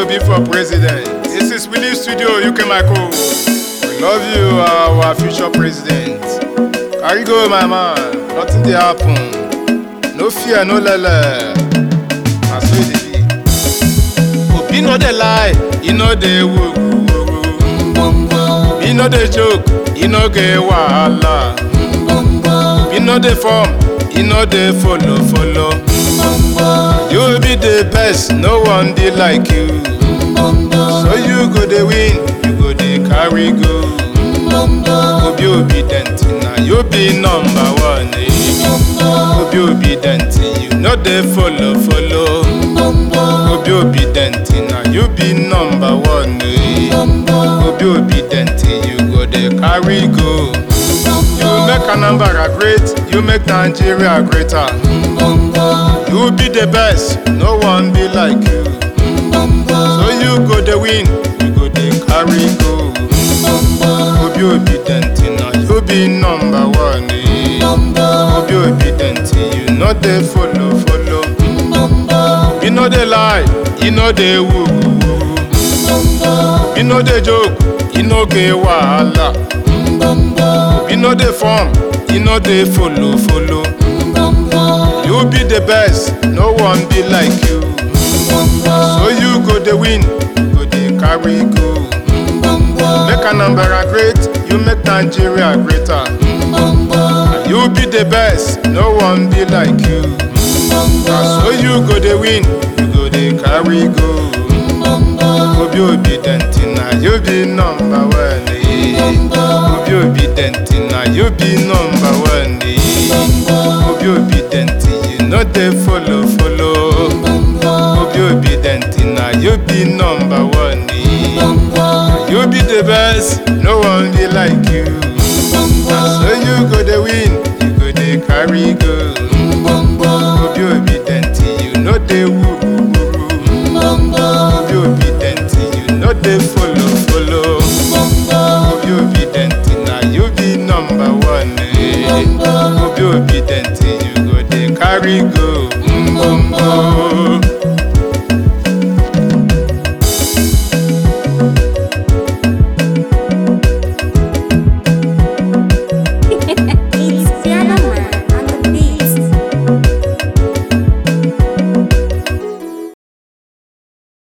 be for president. This is Willie Studio, UK Michael. We love you, our future president. Carry go, my man. Nothing dey happen. No fear, no lele. Na so e dey be. Obi no dey lie, e no dey woo woo woo. Obi no dey joke, e no get wahala. Obi no dey form, e no dey follow follow. You be the best, no one dey like you. So you go dey win, you go dey carry go. Obi obedient, na you be number one. eh. Obi obedient, you no dey follow follow. Obi obedient, na you be number one. eh. Obi obedient, you go dey carry go. You make Anambra great, you make Nigeria greater. You be the best, no one be like you. So you go dey win, you go dey carry go. Obi obedient, na you be number one. eh. Obi obedient, you no dey follow follow. You no dey lie, you no dey woo woo woo. You no dey joke, you no get wahala. You no dey form, you no dey follow follow. You be the best, no one be like you. So you go dey win, you go dey carry go. Make Anambra great, you make Nigeria greater. You be the best, no one be like you. Na so you go dey win, you go dey carry go. Obi obedient, na you be number one. eh. Obi obedient, na you be number one. eh. Obi obedient, you no dey follow follow. Obi obedient, na you be number one. eh. You be the best, no one be like you. Na so you go dey win, you go dey carry go. Obi obedient, you no dey woo woo woo. Obi obedient, you no dey follow follow. Obi obedient, na you be number one. eh. Obi obedient, you go dey carry go.